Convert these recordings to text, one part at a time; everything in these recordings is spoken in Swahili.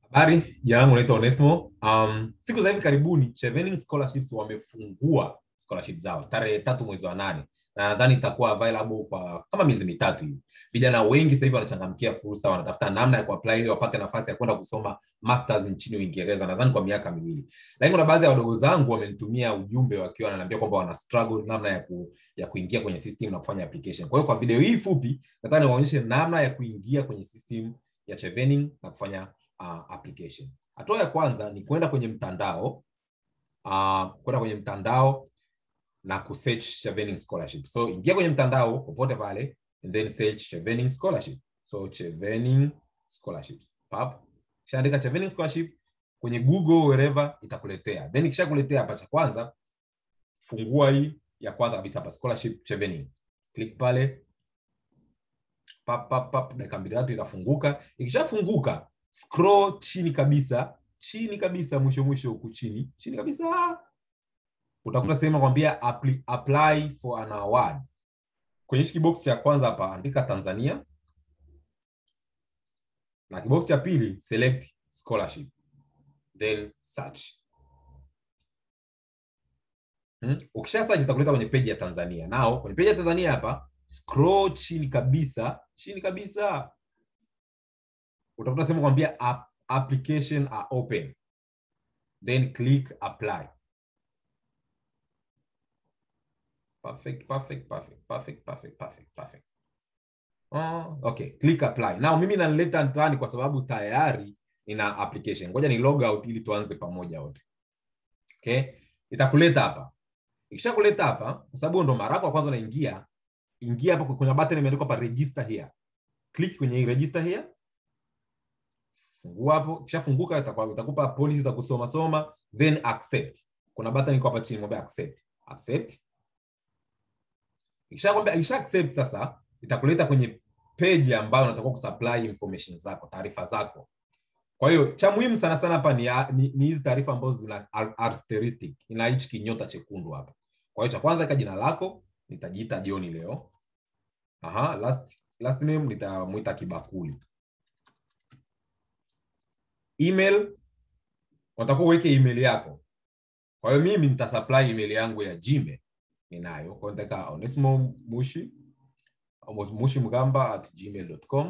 Habari, jina langu naitwa Onesmo. Um, siku za hivi karibuni Chevening Scholarships wamefungua scholarship zao tarehe tatu mwezi wa nane na nadhani itakuwa available kwa kama miezi mitatu hivi. Vijana wengi sasa hivi wanachangamkia fursa, wanatafuta namna ya kuapply ili wapate nafasi ya kwenda kusoma masters nchini Uingereza, nadhani kwa miaka miwili. Lakini kuna baadhi ya wadogo zangu wamenitumia ujumbe wakiwa wananiambia kwamba wana struggle namna ya ku, ya kuingia kwenye system na kufanya application. Kwa hiyo kwa video hii fupi nataka niwaonyeshe namna ya kuingia kwenye system ya Chevening na kufanya uh, application. Hatua ya kwanza ni kwenda kwenye mtandao uh, kwenda kwenye mtandao na kusearch Chevening scholarship. So ingia kwenye mtandao popote pale and then search Chevening scholarship. So Chevening scholarship. Pap. Kishaandika Chevening scholarship kwenye Google wherever itakuletea. Then ikishakuletea hapa cha kwanza fungua hii ya kwanza kabisa hapa scholarship Chevening. Click pale. Pap pap pap dakika mbili tatu itafunguka. Ikishafunguka scroll chini kabisa, chini kabisa mwisho mwisho huku chini, chini kabisa utakuta sehemu kwambia apply, apply for an award. Kwenye hiki kibox cha kwanza hapa andika Tanzania na kibox cha pili select scholarship then search. Hmm? Ukisha search itakuleta kwenye page ya Tanzania. Nao kwenye page ya Tanzania hapa scroll chini kabisa, chini kabisa utakuta sehemu kwambia app, application are open then click apply. Perfect, perfect, perfect, perfect, perfect, perfect, perfect. Oh, okay, click apply. Now mimi naleta ndani kwa sababu tayari nina application. Ngoja ni log out ili tuanze pamoja wote. Okay? Itakuleta hapa. Ikishakuleta hapa, kwa sababu ndo mara yako ya kwanza unaingia, ingia hapa kwenye button imeandikwa hapa register here. Click kwenye hii register here. Fungua hapo, kishafunguka itakuwa itakupa policy za kusoma soma, then accept. Kuna button iko hapa chini mwambie accept. Accept. Ikishakwambia ikisha accept sasa itakuleta kwenye page ambayo unatakiwa kusupply information zako, taarifa zako. Kwa hiyo cha muhimu sana sana hapa ni ni, ni hizi taarifa ambazo zina asterisk, ina hichi kinyota chekundu hapa. Kwa hiyo cha kwanza ika jina lako, nitajiita John leo. Aha, last last name nitamuita Kibakuli. Email unatakiwa uweke email yako. Kwa hiyo mimi nitasupply email yangu ya Gmail ninayo. Kwa hiyo nitaweka Onesmo Mushi mushi mgamba at gmail.com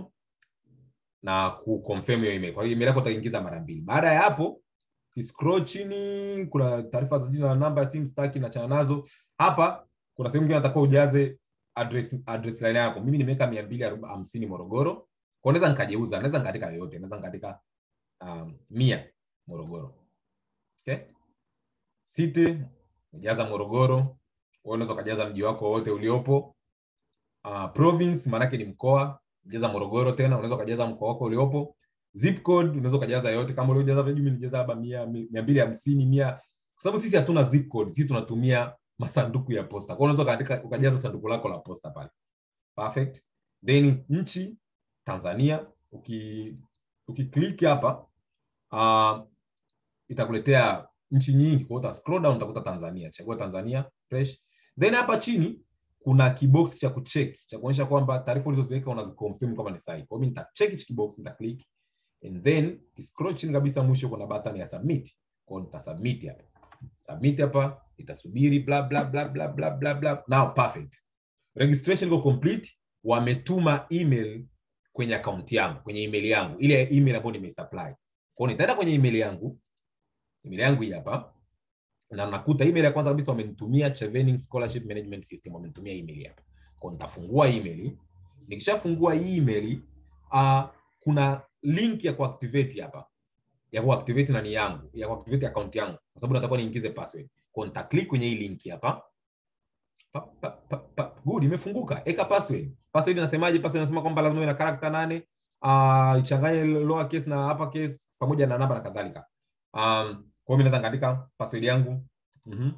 na kuconfirm hiyo email. Kwa hiyo email yako utaingiza mara mbili. Baada ya hapo, scroll chini, kuna taarifa za jina na namba ya simu staki na chana nazo. Hapa kuna sehemu nyingine nataka ujaze address address line yako. Mimi nimeweka 250 Morogoro. Kwa naweza nikajeuza, naweza nikaandika yoyote, naweza nikaandika um, mia Morogoro. Okay? City ujaza Morogoro. Wewe unaweza ukajaza mji wako wote uliopo. Uh, province maanake ni mkoa, jaza Morogoro tena, unaweza ukajaza mkoa wako uliopo. Zip code unaweza ukajaza yote kama uliojaza vile mimi nilijaza labda 100 250 100 kwa sababu sisi hatuna zip code, sisi tunatumia masanduku ya posta. Kwa hiyo unaweza ukaandika ukajaza sanduku lako la posta pale. Perfect. Then nchi Tanzania, uki ukiklik hapa uh, itakuletea nchi nyingi, kwa hiyo uta scroll down utakuta Tanzania. Chagua Tanzania fresh. Then hapa chini kuna kibox cha kucheck cha kuonyesha kwamba taarifa ulizoziweka unaziconfirm kama ni sahihi. Kwa hiyo mimi nitacheck hichi kibox, nita click and then scroll chini kabisa, mwisho kuna button ya submit. Kwa hiyo nita submit hapa. Submit hapa, itasubiri bla bla bla bla bla bla bla. Now perfect. Registration iko complete. Wametuma email kwenye account yangu, kwenye email yangu, ile email ambayo nimesupply. Kwa hiyo nitaenda kwenye email yangu. Email yangu hii hapa na nakuta email ya kwanza kabisa wamenitumia Chevening Scholarship Management System, wamenitumia email hapa. Kwa nitafungua email. Nikishafungua hii email, uh, kuna link ya kuactivate hapa. Ya kuactivate nani yangu, ya kuactivate account yangu kwa sababu natakuwa niingize password. Kwa nita click kwenye hii link hapa. Pa, pa, pa, pa. Good, imefunguka. Eka password. Password inasemaje? Password inasema kwamba lazima iwe na character nane, uh, ichanganye lower case na upper case pamoja na namba na kadhalika. Um, kwa hiyo mimi naweza ngaandika password yangu. Mhm.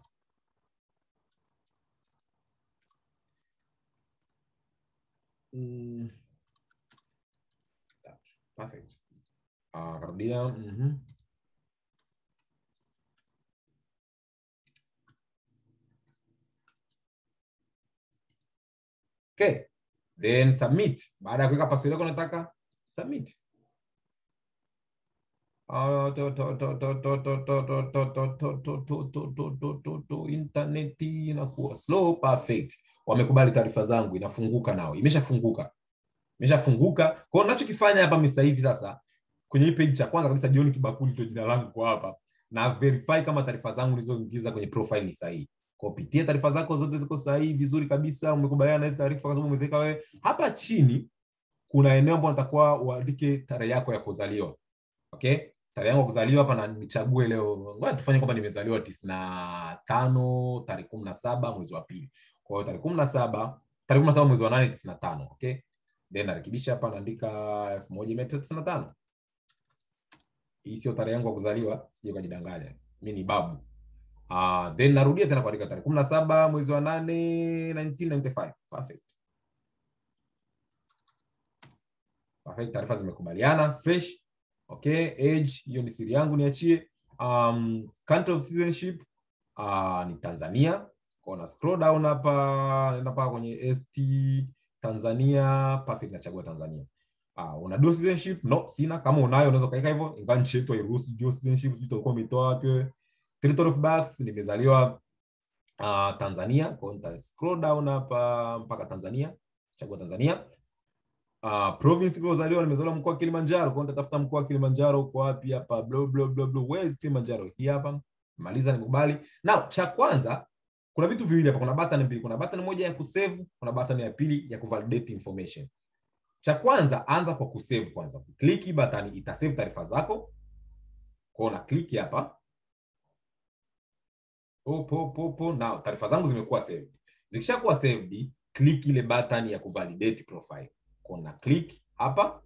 Mm. Perfect. Ah, karudia. Mhm. Okay. Then submit. Baada ya kuweka password yako nataka submit. Ah, to- to- to- to- to- to- to- to- to- to- to- to- to- to- to- to- to- to- intaneti inakuwa slow perfect wamekubali taarifa zangu inafunguka nao imeshafunguka imeshafunguka kwa hiyo nachokifanya hapa mimi sasa hivi sasa kwenye hii page cha kwanza kabisa John Kibakuli ndio jina langu kwa hapa na verify kama taarifa zangu nilizoingiza kwenye profile ni sahihi kwa pitia taarifa zako zote ziko sahihi vizuri kabisa umekubaliana na hizo taarifa kwa sababu umeziweka wewe hapa chini kuna eneo ambalo natakuwa uandike tarehe yako ya kuzaliwa okay tarehe yangu ya kuzaliwa hapa na nichague leo ngoja tufanye kwamba nimezaliwa tisini na tano tarehe kumi na saba mwezi wa pili kwa hiyo tarehe kumi na saba tarehe kumi na saba mwezi wa nane tisini na tano okay then narekebisha hapa naandika elfu moja mia tisa tisini na tano hii sio tarehe yangu ya kuzaliwa sije ukajidanganya mi ni babu uh, then narudia tena kuandika tarehe kumi na saba mwezi wa nane 1995 perfect perfect taarifa zimekubaliana fresh okay age hiyo ni siri yangu niachie um, country of citizenship uh, ni tanzania kwa na scroll down hapa naenda mpaka kwenye st tanzania perfect nachagua tanzania uh, una dual citizenship no sina kama unayo unaweza ukaweka hivyo ingawa nchi yetu hairuhusu dual citizenship sijui utakuwa umetoa wapi wewe territory of birth nimezaliwa uh, tanzania kwa hiyo nita scroll down hapa mpaka tanzania chagua tanzania uh, province iliyozaliwa nimezaliwa mkoa wa Kilimanjaro, kwa hiyo nitatafuta mkoa wa Kilimanjaro uko wapi hapa, blah blah blah blah, where is Kilimanjaro? Hii hapa, maliza nikubali. Now cha kwanza, kuna vitu viwili hapa, kuna button mbili, kuna button moja ya kusave, kuna button ya pili ya kuvalidate information. Cha kwanza, anza kwa kusave kwanza. Click hii button itasave taarifa zako. Kwa hiyo na click hapa. Opo, opo, opo. Now taarifa zangu zimekuwa saved. Zikishakuwa saved, click ile button ya kuvalidate profile kuna click hapa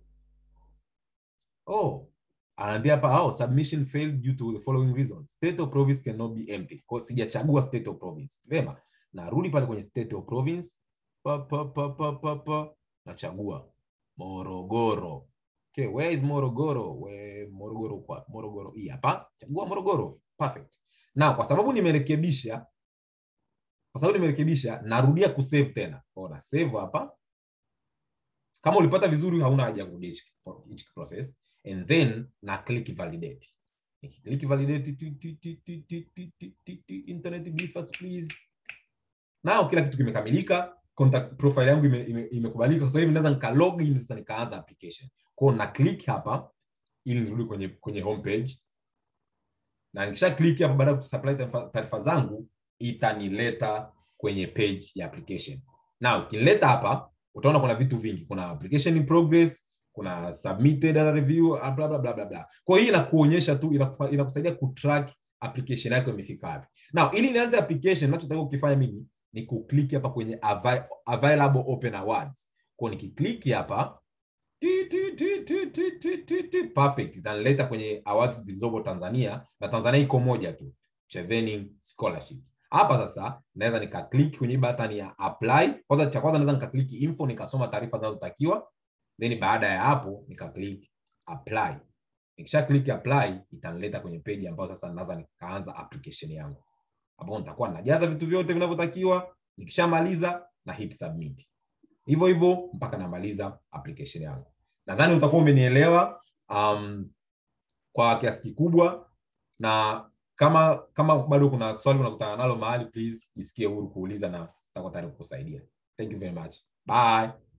oh anaambia hapa oh, submission failed due to the following reasons state of province cannot be empty kwa hiyo sijachagua state of province vema narudi pale kwenye state of province pa, pa, pa, pa, pa, pa. nachagua morogoro okay where is morogoro Where, morogoro kwa morogoro hii hapa chagua morogoro perfect na kwa sababu nimerekebisha kwa sababu nimerekebisha narudia kusave tena kwa hiyo na save hapa kama ulipata vizuri hauna haja ya kurudia hichi hichi process and then na click validate nikiclick validate tu, tu, tu, tu, tu, tu, tu, tu, tu, internet be fast please nao kila kitu kimekamilika contact profile yangu imekubalika ime, ime sasa hivi naweza nika log in sasa nikaanza application kwa hiyo na click hapa ili nirudi kwenye kwenye homepage na nikisha click hapa baada ya kusupply taarifa zangu itanileta kwenye page ya application now ikileta hapa utaona kuna vitu vingi kuna application in progress kuna submitted and review bla bla bla bla bla kwa hiyo inakuonyesha tu inakusaidia kutrack application yako imefika wapi now ili nianze application ninachotaka kukifanya mimi ni kuclick hapa kwenye avail available open awards kwa nikiclick hapa ti, ti, ti, ti, ti, ti, ti, ti, perfect itanileta kwenye awards zilizopo Tanzania na Tanzania iko moja tu Chevening scholarship hapa sasa naweza nika click kwenye button ya apply kwanza cha kwanza naweza nika click info nikasoma taarifa zinazotakiwa then baada ya hapo nika click apply nikisha click apply itanileta kwenye page ambayo sasa naweza nikaanza application yangu hapo nitakuwa najaza vitu vyote vinavyotakiwa nikishamaliza na hit submit hivyo hivyo mpaka namaliza application yangu nadhani utakuwa umenielewa um, kwa kiasi kikubwa na kama kama bado kuna swali unakutana nalo mahali please jisikie huru kuuliza na tutakuwa tayari kukusaidia thank you very much bye